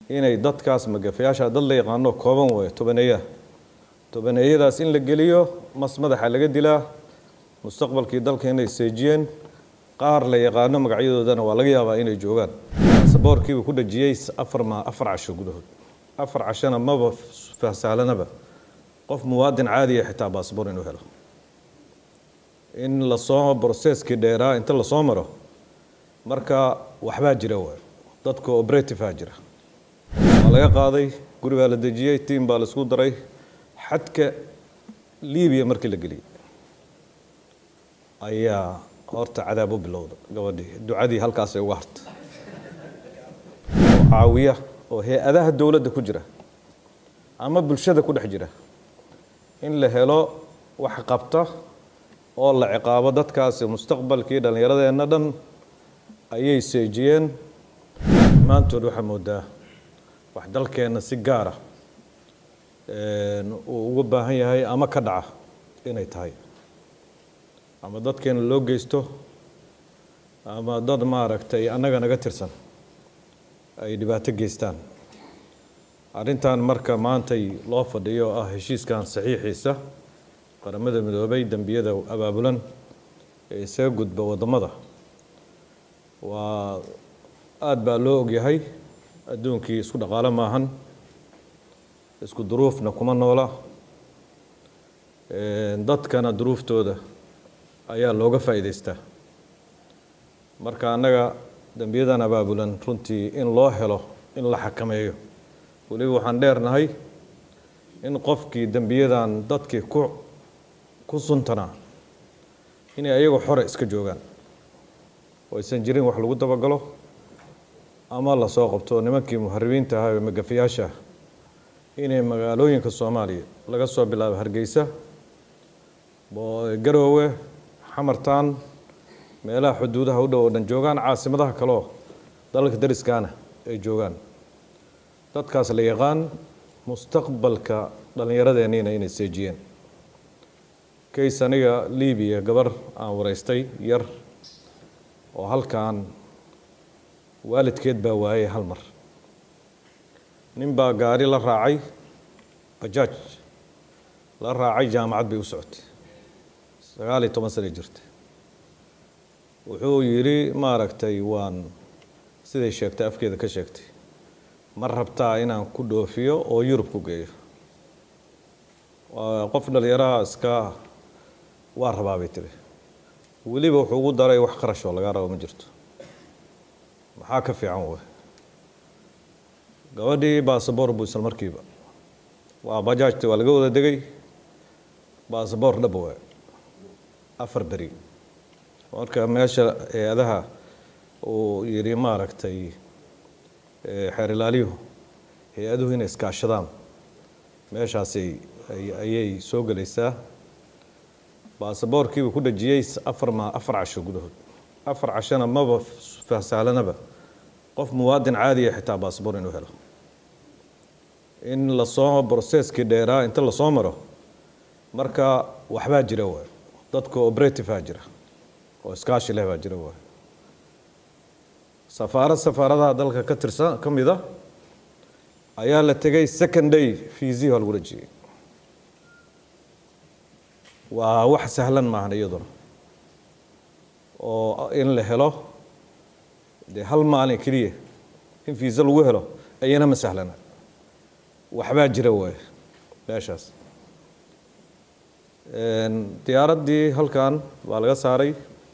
inay dadkaas magafayaasha dad la yaqaano kooban waayo tobaneeya tobaneeyadaas in la geliyo mas madaxa laga dilaa mustaqbalkii dalka inay seejiyeen qaar la yaqaano magacyadoodana waa laga yaabaa inay joogaan saboorkiibuu ku dhajiyey afar ma afar casho gudahood afar cashona maba fahsahlanaba qof muwaadin caadiya xitaa baasboor inuu helo in lasoo broceskii dheeraa inta lasoo maro marka waxbaa jira waay dadka operativea jira waa laga qaaday guri baa la dejiyey tiam baa la isku daray xadka libiya markii la geliyey ayaa horta cadaab u bilowda gabadhii ducadii halkaasay uga harta oo caawiya oo hay-adaha dowladda ku jira ama bulshada ku dhex jira in la helo wax qabta oo la ciqaabo dadkaasi mustaqbalkii dhallinyaradeenna dhan ayay seejiyeen dhammaantood waxaa moodaa wax dalkeenna si gaara uu uga baahan yahay ama ka dhaca inay tahay ama dadkeena loo geysto ama dad maaragtay annaga naga tirsan ay dhibaato geystaan arrintan marka maantay loo fadhiyo oo ah heshiiskan saxiixiisa qaramada midoobay dembiyada abaabulan ee isaga gudba waddamada waa aada baa loo ogyahay adduunkii isku dhaqaalo maahan isku duruufna kuma noola dadkana duruuftooda ayaa looga faa'iidaystaa marka annaga dembiyadan abaabulan runtii in loo helo in la xakameeyo weliba waxaan dheernahay in qofkii dembiyadan dadkii ku ku suntanaa inay ayagu xore iska joogaan oo aysan jirin wax lagu dabagalo ama lasoo qabto nimankii muharibiinta ahaa ee magafayaasha inay magaalooyinka soomaaliya laga soo bilaabo hargeysa garoowe xamartaan meelaha xuduudaha u dhow oo dhan joogaan caasimadaha kaleo dalalka dariskaana ay joogaan dadkaas la yaqaan mustaqbalka dhallinyaradeenniina inay seejiyeen kays aniga libiya gabar aan wareystay yar oo halkan waalidkeed baa waayay hal mar nin baa gaari la raacay bajaaj la raacay jaamacad bay u socotay sagaal iyo toban sana jirta wuxuu yidhi maaragtay waan siday sheegtay afkeeda ka sheegtay ma rabtaa inaan ku dhoofiyo oo yurub ku geeyo qof dhalinyaraha iska waa rabaa bay tiri weliba wuxuu ugu daray wax qarashoo lagaa rabo ma jirto maxaa ka fiican wey gabadhii basaboor buu isla markiiba waa bajaajta waa laga wada degay basaboor dhaba waay afar beri marka meesha hay-adaha uu yidhi maaragtay xeer ilaaliyuhu hay-aduhu inay iskaashadaan meeshaasay ayay soo gelaysaa baasaboorkiibuu ku dhajiyey afar ma afar casho gudahood afar cashona maba fahsahlanaba qof muwaadin caadiya xitaa baasaboor inuu helo in lasoo broceskii dheeraa inta lasoo maro marka waxbaa jira waay dadka operativea jira oo iskaashi leh baa jira waay safaarad safaaradaha dalka ka tirsan ka mid a ayaa la tegay second day fiisihi waa lagu dhajiyey waa wax sahlan maahan iyaduna oo in la helo dee hal maalin keliya in fiisa lagu helo ayana ma sahlana waxbaa jira waay meeshaas diyaaraddii halkan waa laga saaray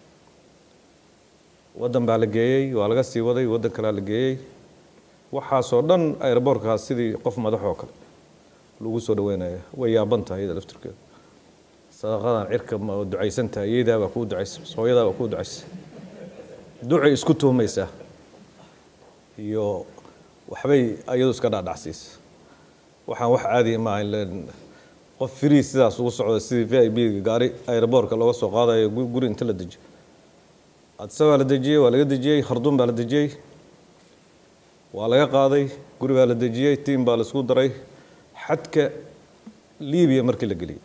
waddan baa la geeyey waa laga sii waday waddan kalea la geeyey waxaasoo dhan airboortkaas sidii qof madax oo kale lagu soo dhaweynaya way yaaban tahay iyada laftirkeeda sadaqadan cirka ma ducaysan tahay iyadaa baa kuu ducaysa hooyadaa baa kuu ducaysa ducay isku tuhmaysaa iyo waxbay iyadu iska dhaadhacsiisa waxaan wax caadi maaha qof free sidaas ugu socda sidii v i b gaari airboortka looga soo qaadayo guri inta la dejiyo adse baa la dejiyey waa laga dejiyey kharduum baa la dejiyey waa laga qaaday guri baa la dejiyey tiam baa la isku daray xadka libiya markii la geliyey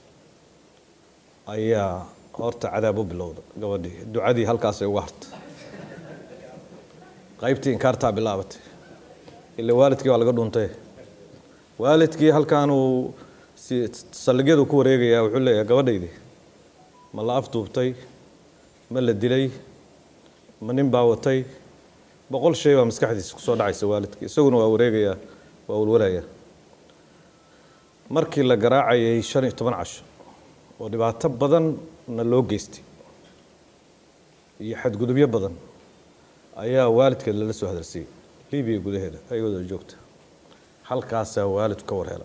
ayaa horta cadaab u bilowda gabadhii ducadii halkaasay uga harta qaybtii inkaartaa bilaabatay ila waalidkii waa laga dhuntay waalidkii halkan uu si saldhigyadu ku wareegayaa wuxuu leeyahay gabadhaydii ma la afduubtay ma la dilay ma nin baa watay boqol shay baa maskaxdiisa kusoo dhacaysa waalidkii isaguna waa wareegayaa waa walwalayaa markii la garaacayay shan iyo toban casho oo dhibaato badanna loo geystay iyo xadgudubyo badan ayaa waalidkeed lala soo hadalsiiyey libiya gudaheeda ayagooda joogta halkaasaa waalidku ka warhela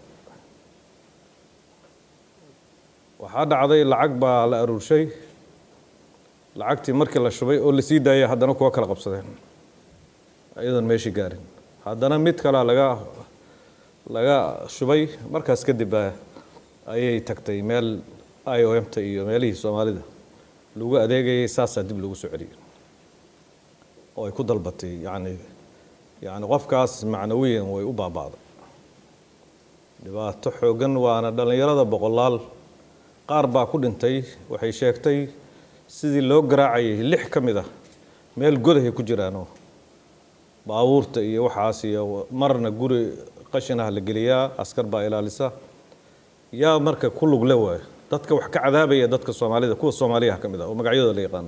waxaa dhacday lacag baa la aruurshay lacagtii markii la shubay oo lasii daayay haddana kuwa kala qabsadeen iyadoon meeshii gaarin haddana mid kalea laga laga shubay markaas kadib baa ayay tagtay meel i o m ta iyo meelihii soomaalida lagu adeegayay saasaa dib lagu soo celiyey oo ay ku dalbatay yacni yacni qofkaas macnawiyan way u baaba'day dhibaato xooggan waana dhallinyarada boqolaal qaar baa ku dhintay waxay sheegtay sidii loo garaacayay lix ka mid ah meel godahay ku jiraanoo baabuurta iyo waxaas iyo marna guri qashin ah la geliyaa askar baa ilaalisa yaa marka ku lugle waayo dadka wax ka cadaabaya dadka soomaalida kuwa soomaaliyaha ka mid ah oo magacyadooda la yaqaano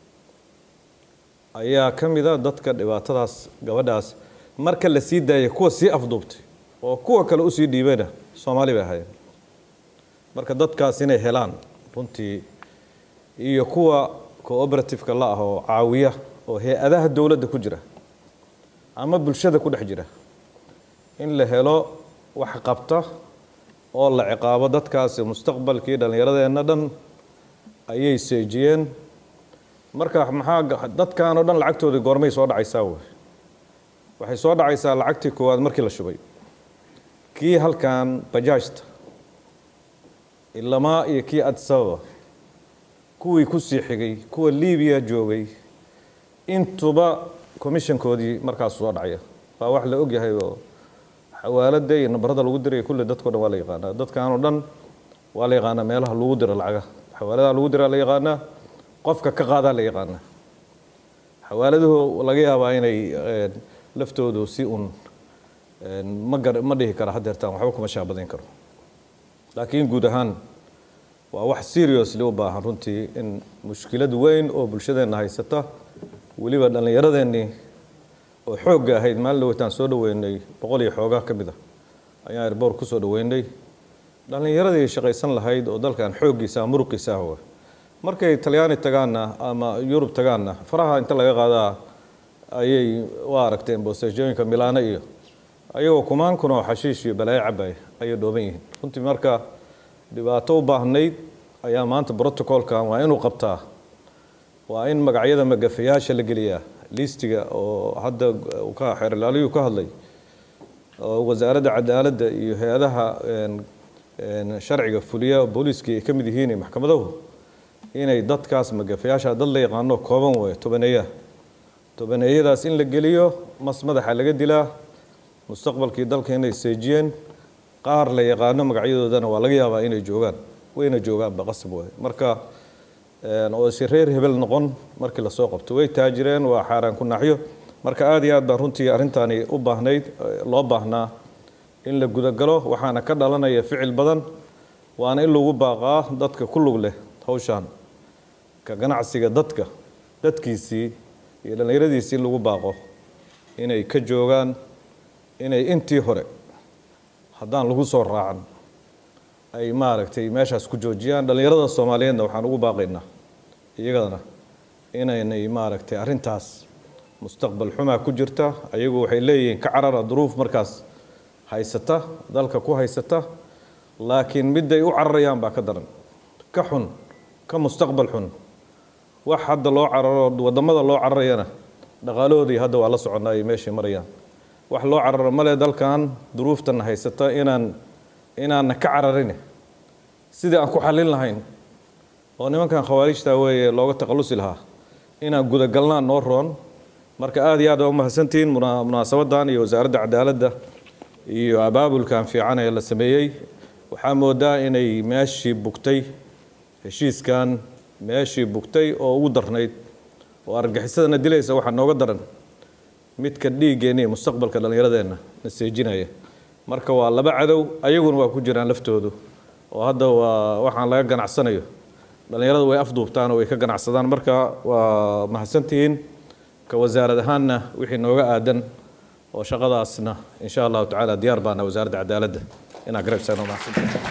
ayaa ka mid a dadka dhibaatadaas gabadhaas marka la sii daayay kuwa sii afduubtay oo kuwa kale usii dhiibana soomaali bay ahaayeen marka dadkaas inay helaan runtii iyo kuwa cooperativeka la ah oo caawiya oo hay-adaha dowladda ku jira ama bulshada ku dhex jira in la helo wax qabta oo la ciqaabo dadkaasi mustaqbalkii dhallinyaradeenna dhan ayay seejiyeen marka maxaa dadkan oo dhan lacagtoodii goormay soo dhacaysaa wey waxay soo dhacaysaa lacagtii koowaad markii la shubay kii halkan bajaajta ilamaa iyo kii adisababa kuwii ku sii xigay kuwa libiya joogay intuba commissionkoodii markaas soo dhacaya waa wax la ogyahay oo xawaalada iyo nabarada lagu diraya kulle dadko dhan waa la yaqaanaa dadkan oo dhan waa la yaqaanaa meelaha lagu diro lacaga xawaaladaha lagu diraa la yaqaanaa qofka ka qaadaa la yaqaanaa xawaaladuhu laga yaabaa inay laftoodu si un ma gar ma dhihi kara hadeertaan waxba kuma shaabadayn karo laakiin guud ahaan waa wax seriously u baahan runtii in mushkilad weyn oo bulshadeenna haysata weliba dhallinyaradeenii oo xoogga ahayd maalin dhaweytaan soo dhaweynay boqol iyo xoogaa ka mid a ayaan erboor ku soo dhaweynay dhallinyaradii shaqaysan lahayd oo dalkan xooggiisa muruqiisa ah markay talyaani tagaanna ama yurub tagaanna faraha inta laga qaadaa ayay u aragteen boosejooyinka milaano iyo ayagoo kumaan kun oo xashiish iyo balaayo cabaya ayay dhooban yihiin runtii marka dhibaato u baahnayd ayaa maanta brotocolkan waa inuu qabtaa waa in magacyada magafayaasha la geliyaa liistiga oo hadda ka xeerlaaliyuu ka hadlay oo wasaaradda cadaaladda iyo hay-adaha sharciga fuliya booliiskii ay ka mid yihiin maxkamaduhu inay dadkaas magafayaasha dad la yaqaano kooban weeye tobaneeya tobaneeyadaas in la geliyo mas madaxa laga dilaa mustaqbalkii dalka inay seejiyeen qaar la yaqaano magacyadoodana waa laga yaabaa inay joogaan wayna joogaanba qasab waay marka oo si reer hebel noqon markii lasoo qabto way taajireen waa xaaraan ku naaxyo marka aad iyo aad baan runtii arrintani u baahnayd loo baahnaa in la gudagalo waxaana ka dhalanaya ficil badan waana in lagu baaqaa dadka ku lug leh hawshaan ka ganacsiga dadka dadkiisii iyo dhallinyaradiisii lagu baaqo inay ka joogaan inay intii hore haddaan lagu soo raacan ay maaragtay meeshaas ku joojiyaan dhallinyarada soomaaliyeedna waxaan ugu baaqaynaa iyagadana inaynay maaragtay arrintaas mustaqbal xumaa ku jirta ayagu waxay leeyihiin ka carara duruuf markaas haysata dalka ku haysata laakiin midday u cararayaan baa ka daran ka xun ka mustaqbal xun wax hadda loo cararo waddamada loo cararayana dhaqaalahoodii hadda waa la soconnaa ay meeshay marayaan wax loo cararo male dalkan duruuftana haysata inaan inaanna ka cararin sidii aan ku xallin lahayn oo nimankan khawaarijta weeye looga takhallusi lahaa inaan gudagalnaan noo roon marka aad iyo aad waa umahadsantihiin munaasabadan iyo wasaaradda cadaaladda iyo abaabulkan fiican ee la sameeyey waxaa moodaa inay meeshii bugtay heshiiskan meeshii bugtay oo ugu darnayd oo argagixisadana dilaysa waxaa nooga daran midka dhiiggeenna iyo mustaqbalka dhallinyaradeenna na seejinaya marka waa laba cadow ayaguna waa ku jiraan laftoodu oo hadda waa waxaan laga ganacsanayo dhallinyaradu way afduubtaan oo way ka ganacsadaan marka waa mahadsantihiin ka wasaarad ahaanna wixii nooga aadan oo shaqadaasna insha allahu tacaala diyaar baana wasaaradda cadaaladda inaa garabsaan oo mahadsantihiin